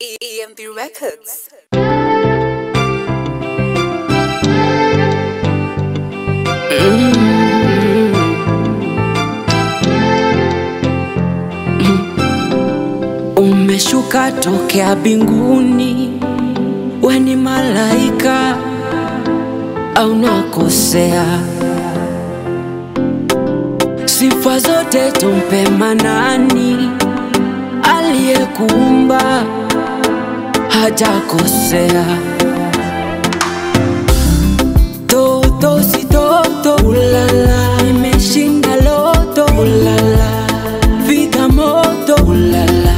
EMB Records. Umeshuka tokea binguni, we ni malaika au nakosea? Sifa zote tumpe Manani, aliyekuumba hajakosea. Toto si toto, ulala, nimeshinda loto, ulala, vika moto, ulala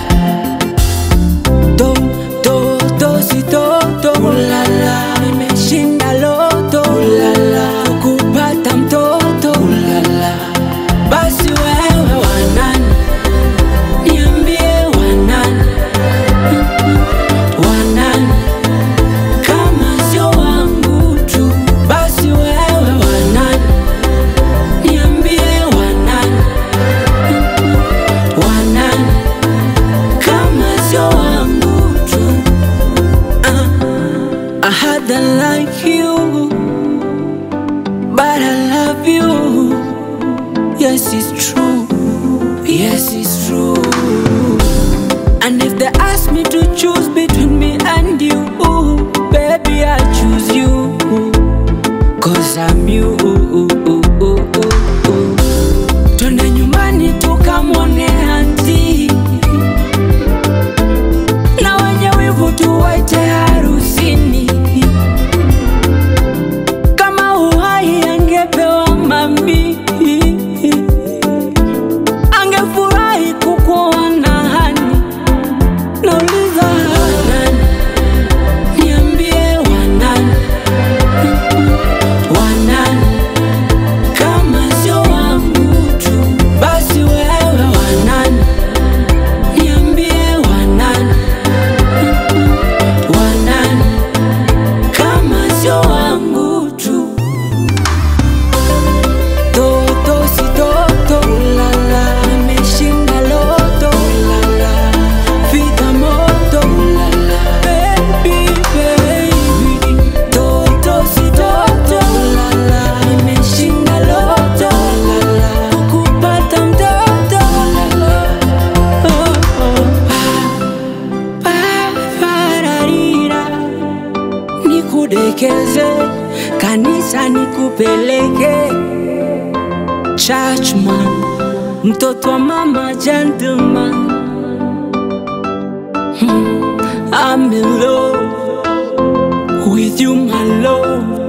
to to to si toto ulala nimeshinda loto ulala kupata mtoto ulala basi wewe wanani niambie wanani wanani kama sio wangu tu basi wewe wanani niambie wanani wanani kama sio wangu tu uh, I had a like you but I love you yes it's true yes it's true and if they ask me to choose between me and you baby I choose you cause I'm you twende nyumbani tukamwone anti na wenye wivu tuwaite harusini. Kama uhai angepewa mami, angefurahi kukuona hani. Nauliza wanani, niambie wanani, wanani kama sio wangu tu, basi wewe wanani, niambie wanani wanani kama sio wangu tu toto si toto ulala nimeshinda loto ulala fika moto ulala baby baby toto si toto ulala nimeshinda loto ulala kupata mtoto ulala oh, oh. Pararira, nikudekeze kanisa nikupeleke churchman mtoto wa mama gentleman hmm, I'm in love with you my love